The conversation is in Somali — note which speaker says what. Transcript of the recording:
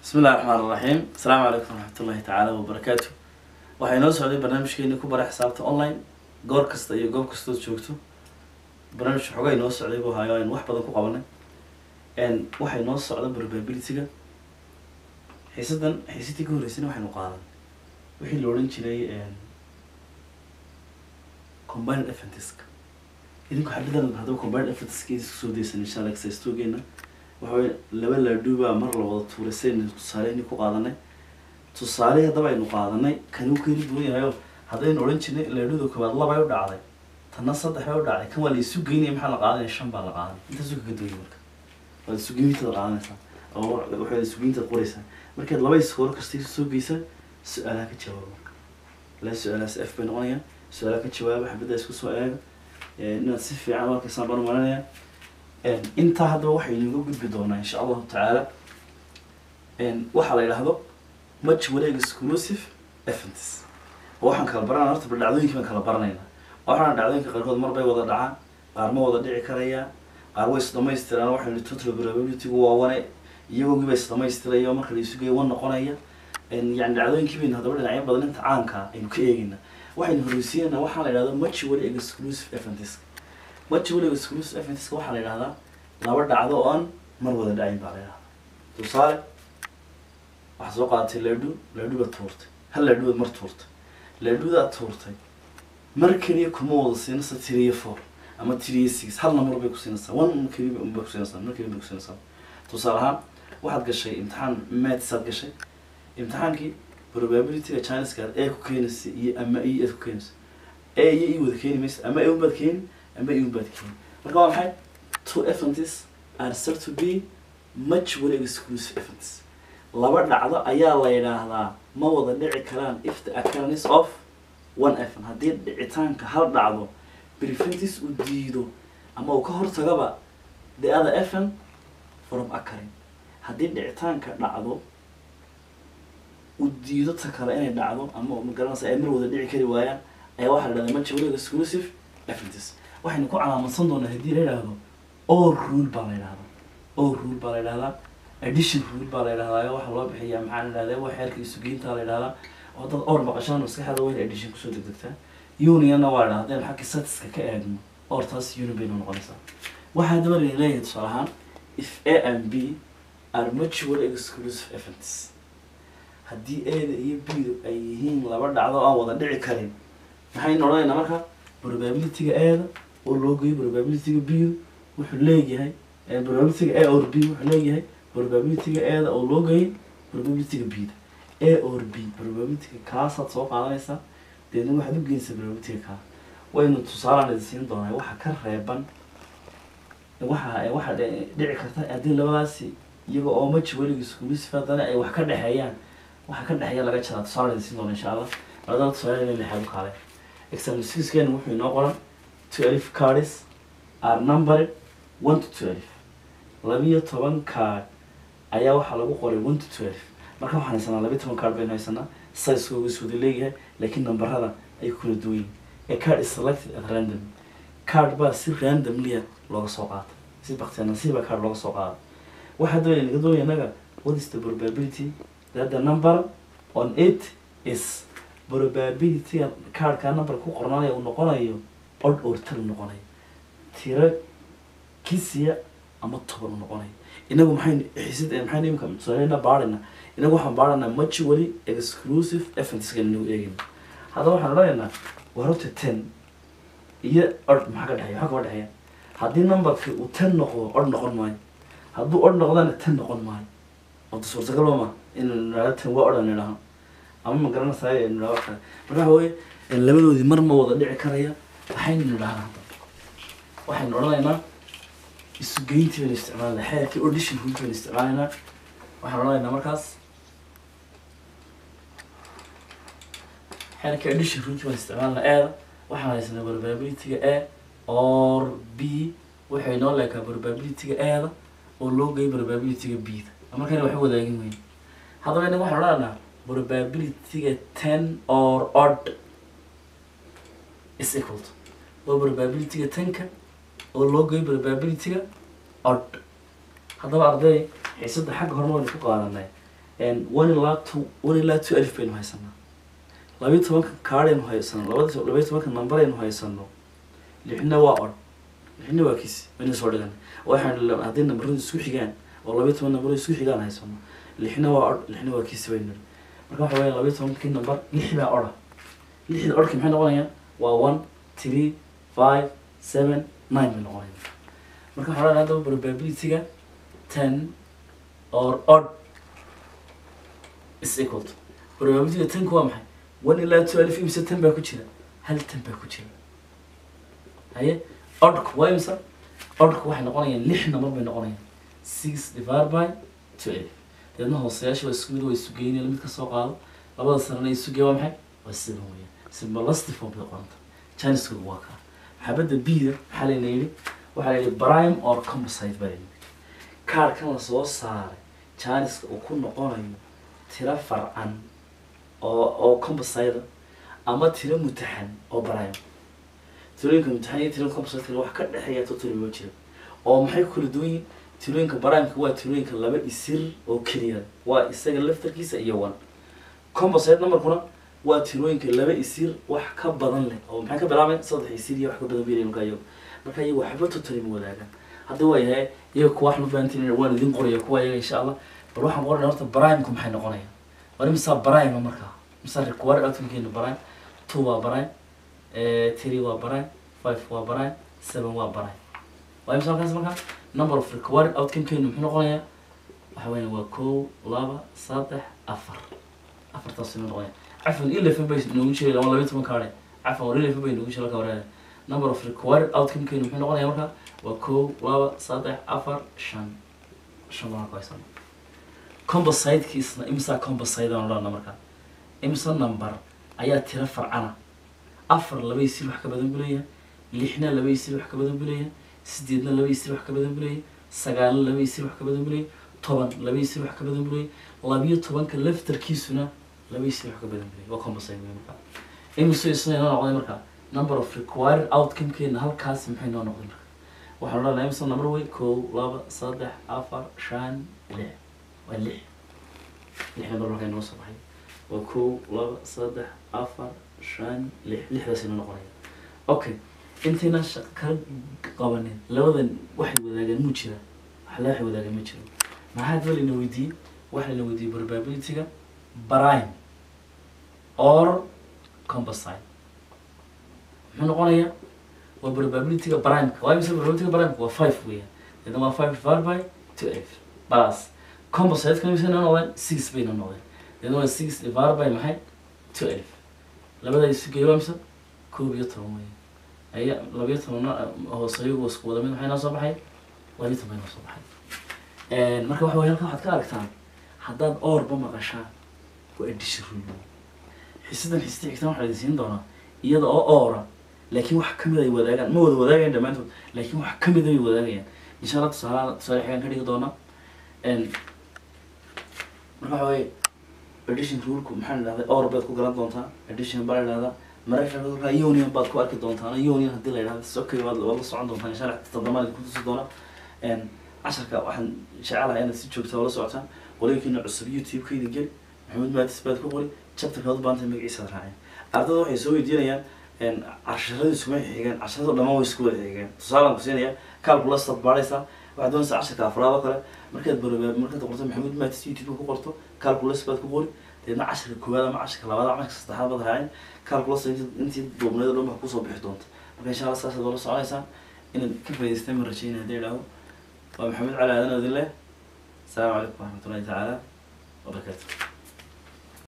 Speaker 1: bismi illahi raxmaan iraxiim asalaamu calaykum waraxmat ullahi tacaala wabarakaatu waxaa inoo socday barnaamijkeeni ku bara xisaabta online goor kasta iyo goob kastood joogto barnaamij xoogaa inoo socday buu hayo aynu wax badan ku qabanay waxay noo socda probability-ga xiisadan xiisadii ka horreysayna waxaynu qaadan wixii la odhan jiray combined eventisk idinku xabidan haddaba combined eventisk isku soo daysan insha alla exercise-toogeena waxa weye laba laadhuubaa mar la wada tuuray saynu tusaaleyni ku qaadanay tusaale haddaba aynu qaadanay kani uu keli duwan yahayo haddaynu odhan jirnay laadhuuda koowaad labay u dhacday tanna saddex bay u dhacday kan waa la isu geynaya maxaa la qaadanaya shan baa la qaadanay intaasuu kaga duwanya marka waad isugeyntaad qaadanaysaa oo waxaad isugeyntaad qoraysaa markaad laba iskoor kasta isu soo geysa su-aalaha ka jawaaba la su-aalahaas f bay noqonayaan su-aalaha ka jawaaba xabadda isku soo eega inaad si fiican markaysaan baan marinaya intaa haddaba waxaynu uga gudbi doonaa insha allahu tacaala waxaa la yidhaahdo much wareeg exclusive events oo waxaan kala baranaa horta bal dhacdooyinkii baan kala baranaynaa waxaana dhacdooyinka qaarkood mar bay wada dhacaan qaar ma wada dhici karayaan qaar way isdhamaystiraan waxaynu total probability-gu waa wane iyagoogi ba isdhamaystiraya oo marka la isu geeyo wan noqonaya yani dhacdooyinkii baynu haddaba dhinacyo badan inta caanka aynu ka eegayna waxaynu horreysiinaynaa waxaa la yidhahdo much wareeg exclusive events much wareeg exclusive events waxaa la yidhahdaa laba dhacdo oo aan mar wada dhacin baa la yidhahdaa tusaale waxaa soo qaadatay laadhu laadhu baad tuurtay hal laadhu baad mar tuurtay laadhudaad tuurtay mar keliya kuma wada siinaysa tiriyo four ama tiriyo six hal number bay ku siinaysaa one keliya bay ku siinaysaa mar keliya bay ku siinaysaa tusaale ahaan waxaad gashay imtixaan maths aad gashay imtixaankii probability-ga chineska aad a ku keenaysa iyo ama e aad ku keenaysa a iyo e wada keeni maysa ama a unbaad keeni ama e unbaad keeni marka waa maxay two events are said to be much very exclusive events laba dhacdo ayaa la yidhaahdaa ma wada dhici karaan if the occurrence of one event haddii dhicitaanka hal dhacdo preventis uu diido ama uu ka hortagaba the other event from occurring haddii dhicitaanka dhacdo uu diido ta kale inay dhacdo ama magaranaysa ay mar wada dhici kari waayaan ayaa waxaa la dhahdaa much very exclusive events waxaynu ku calaamadsan doonaa haddii la yidhaahdo all rule baa la yidhahdaa all rule baa la yidhahdaa addition rule baa la yidhahdaa waxaa loo bixiyaa maxaa la yidhahdaa waa xeerka isugeynta la yidhahdaa oo dad or maqashaan maskaxda wayna addition kusoo degdegtaa unionna waa la yidhahdaa hadaynu xagga statiska ka eegno or taas uni baynu noqonaysaa waxaa haddaba la leeyahay tusaale ahaan if a and b are mutual exclusive events haddii a-da iyo b-du ay yihiin laba dhacdo aan wada dhici karin maxaynu odhanaynaa marka probability-ga a-da oo loo geeyo probability-ga b-du wuxuu leeyahay probability-ga a or b wuxuu leeyahay probability-ga a-da oo loo geeyay probability-ga b-da a or b probability-ga kaasaad soo qaadanaysaa deedna waxaad u geynaysaa probability-ga kaa waynu tusaalaan idin siin doonaa waxa ka reeban waxa waxa dhici karta haddii labadaasi iyaga oo maji weliga iskuulisif haddana ay wax ka dhexeeyaan waxa ka dhexeeya laga jaraa tusaalaan idin siin doona insha allah labadaba tusaale inay lexeeb kaale example sixkeena wuxuu inoo qoran twelve cards are numbered one to twelve labiyo toban card ayaa waxaa lagu qoray one to twelve marka waxaan haysanaa labiyo toban card baynu haysanaa sizekooga is wada leeyahay laakiin nambarada ay kula duwan yihin a card is selected at random card baa si randomlia looga soo qaata si baktiya nasiiba card looga soo qaada waxaa doonaya naga doonaya inaga what is the probability that the number on it is probability cardka number ku qornaanaya uu noqonayo odd or tal noqonayo tiro kisiya ama toban u noqonayo inagu maxayn xisid maxayn imika tusaaleyna baarina inagu waxaan baarana much weli exclusive eventskan inagu eegayna haddaba waxaan odhanaynaa waa horta ten iyo ord maxaa ka dhexeya maxaa kaba dhexeeya haddii numberki uu ten noqdo ord noqon maayo hadduu ord noqdana ten noqon maayo wada suurtagal ma in nidhahdo ten waa odhan nidhaho ama ma garanaysaay nidhaho kale marka waxa weye labadoodii mar ma wada dhici karaya waxaynu nidhahnaa waxaynu odhanaynaa isugeyntii baynu isticmaalanaa xeerkii audition rule baynu isticmaalaynaa waxaan odhanaynaa markaas xeerkii audition rule baynu isticmaalanaa eeda waxaan haysanaa probability-ga a or b waxay noo leekaa probability-ga eeda oo loo geeyo probability-ga b-da markayna waxba wadaagin weyn haddaba inaga waxaan odhanaynaa probability-ga ten or odd is equal to waa probability-ga tenka oo loo geeyo probability-ga odd haddaba arday xiisada xagga horma waynu ku qaadanay one ilaa two one ilaa two alif baynu haysanaa labayo tobanka kaadhaynu haysano labada labayo tobanka numberaynu haysano lixna waa odh lixna waa kisi wayna soo dhigan waxaan haddii nambaradu isku xigaan oo labayo toban nambaradu isku xigaan haysano lixna waa odh lixna waa kisi baynu nidhi marka waxa weya labayo tobankii number lix baa odha lixda odhki maxay noqonayaan waa one three five seven nine bay noqonayaan marka waxaa odhanaya haddaba probability-ga ten or odd is equal to probability-ga tenku waa maxay one ilaa two alif imse ten baa ku jira hal ten baa ku jira haye oddku waa imse oddku waxay noqonayaan lix number bay noqonayaan six divided by two alif deedna hooseyaasha waa isku mid waa isu geynaya mid ka soo qaado labada sanana isu geeya waa maxay waa seven weeyaan simbalasty form bay qoranta chineskooda waa kaa xabadda b-da maxaa layna yidhi waxaa la yidhi prime or composite baa layidhi kaarkan la soo saaray chiniska uu ku noqonayo tiro farcan oo oo composite ama tiro mutaxan oo prime tirooyinka mutaxan iyo tirooyinka composite wax ka dhexeeya totally ma jiro oo maxay ku kala duwan yihiin tirooyinka primeka waa tirooyinka laba isir oo keliya waa isaga laftarkiisa iyo one composite numberkuna waa tirooyinka laba isir wax ka badan leh oo maxay ka bilaabeen saddex isir iyo wax ka badan biiray marka iyagu marka iyagu waxba totally ma wadaagaan hadda waa yahay iyaga kuwa wax ma fahantiin waan idin qoraya kuwa iyaga insha allah bal waxaan qoranaya horta primeka maxay noqonayaan war misaa prime markaa misaa required outcomekeena prime two waa prime three waa prime five waa prime seven waa prime waa imisa halkaas markaa number of required outcomekeena muxuu noqonayaa waxa weya waa kow laba saddex afar afartaas ima noqonaya cafan eleven bay noogu jiray lama labayo toban kaadhe cafan war eleven bay noogu jiray halka wareega number of required outcomekeena muxuu noqonaya markaa waa kow laba saddex afar shan shan baan ku haysana compositekiisna imisa composite aan odhana markaa imisa number ayaa tiro farcana afar laba isir wax ka badan buu leeyahay lixna laba isir wax ka badan buu leeyahay sideedna laba isir wax ka badan buu leeyahay sagaalna laba isir wax ka badan buu leeyahay toban laba isir wax ka badan buu leeyahay labiyo tobanka laftarkiisuna laba isir wax ka badan buu leeyahay waa composite wey markaa imise isna inoo noqday markaa number of required outcomekeena halkaas maxay noo noqday marka waxaan odhanaya imisa number wey kow laba saddex afar shan lix waa lix lix number markaa inoo soo baxay waa kow laba saddex afar shan lix lixdaas inoo noqonaya okay intayna shaqo kala qabanin labadan waxay wadaagaan muu jira wax la waxay wadaagaan ma jiro maxaa daba layna weydiiyey waxa layna weydiiyey probability-ga prime or composite muxuu noqonayaa waa probability-ga primeka waa imisa probability-ga primeka waa five weeyaan deedna waa five divided by two f plus composite-ka imisa inoo noqdeen six bay inoo noqdeen deedna waa six divided by maxay two f labada isu geeyo waa imisa koob iyo toban weeyaan aya labiyo tobanna hoose iyagu isku wada mid maxay noo soo baxay labiyo toban noo soo baxay marka waxa weye halkan waxaad ka aragtaan haddaad oorba maqashaan waa addition rule xisadan xisada xigtaan waxaa idin siin doonaa iyada oo oora laakiin wax kamid ay wadaagaan ma wada wadaagayan dhammaantood laakiin wax kamid ay wadaagayaan insha allah tusaalaha tusaale xigaan ka dhigi doonaa marka waxa weye addition rulku maxaa la dhahday or baad ku garan doontaa addition baa la dhahdaa mararka qaar union baad ku arki doontaan union haddii la yidhahdo sokay waad waad la socon doontaan insha allah toddobaad ku tusi doona casharka waxaan jecelahay inaad si joogta ula socotaan qolooyinkiina cusub youtube-kayda geli maxamed maatis baad ku qori chapterka ad baanta magaciisa raaceen ardada waxay soo weydiinayaan casharada iskuma xigaan casharada dhamaan way isku wada xigaan tusaalaan ku siinaya calculus ad baadhaysaa waxaad doonaysaa casharka afraad oo kale markaad barobaa markaad qorto maxamed maatis youtube ku qorto calculus baad ku qori deedna casharka koowaad ama casharka labaad ama casharka saddexaad baad raaceen calculus intii duubneed oo dhan baa kusoo bixi doonta marka insha allah saasaad ula soconaysaan inaad ka faa'idaystaan ma rajaynaya haddii idhaahdo waa maxamed cali aadan odin leh asalaamu calaykum waraxmatullahi tacaala wabarakaatu